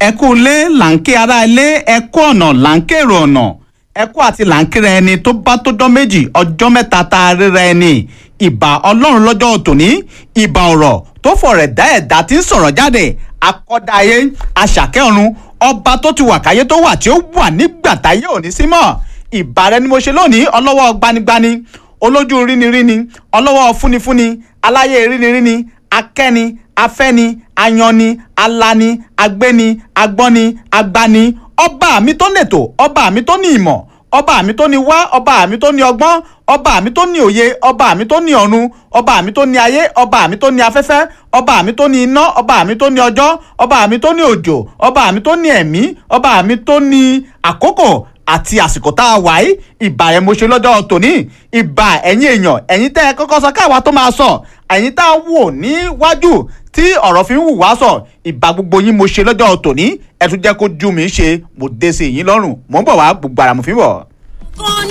ẹ kú ilé là ń ké ara ilé ẹ kú ọ̀nà là ń kérò ọ̀nà ẹ kú àti là ń kíra ẹni tó bá tó dán méjì ọjọ́ mẹ́ta tá a ríra ẹni ìbà ọlọ́run lọ́jọ́ tòní ìbà ọ̀rọ̀ tó fọ̀rẹ̀ dá ẹ̀dá tí ń sọ̀rọ̀ jáde akọ́dá ayé aṣàkẹ́ ọ̀run ọba tó ti wà káyé tó wà tí ó wà nígbà táyé òní sí mọ́ ìbà rẹ ni mo ṣe lónìí ọlọ́wọ́ gbanigbani olójú ríniríni ọlọ́wọ́ fúnifúni aláyé ríniríni akẹ́ni afẹ́ni ayanni alani agbéni agbọ́ni agbani ọba mi tó nètò ọba mi tó ní ìmọ̀ ọba mi tó ní wá ọba mi tó ní ọgbọ́n ọba mi tó ní òye ọba mi tó ní ọ̀run ọba mi tó ní ayé ọba mi tó ní afẹ́fẹ́ ọba mi tó ní iná ọba mi tó ní ọjọ́ ọba mi tó ní òjò ọba mi tó ní ẹ̀mí ọba mi tó ní àkókò àti àsìkò tá a wà yìí ìbà ẹ̀ mo ṣe lọ́jọ́ tòní ìbà ẹ̀yin èèyàn ẹ̀yin tẹ́ ẹ kọ́kọ́ sọ káwa tó máa sọ ẹ̀yin tá a wò níwájú tí ọ̀rọ̀ fi ń wù wá sọ ìbà gbogbo yín mo ṣe lọ́jọ́ tòní ẹ tún jẹ́ kó ju mi ṣe mo dé sí yín lọ́rùn mò ń bọ̀ wá gbogbo àràmù fi bọ̀. kan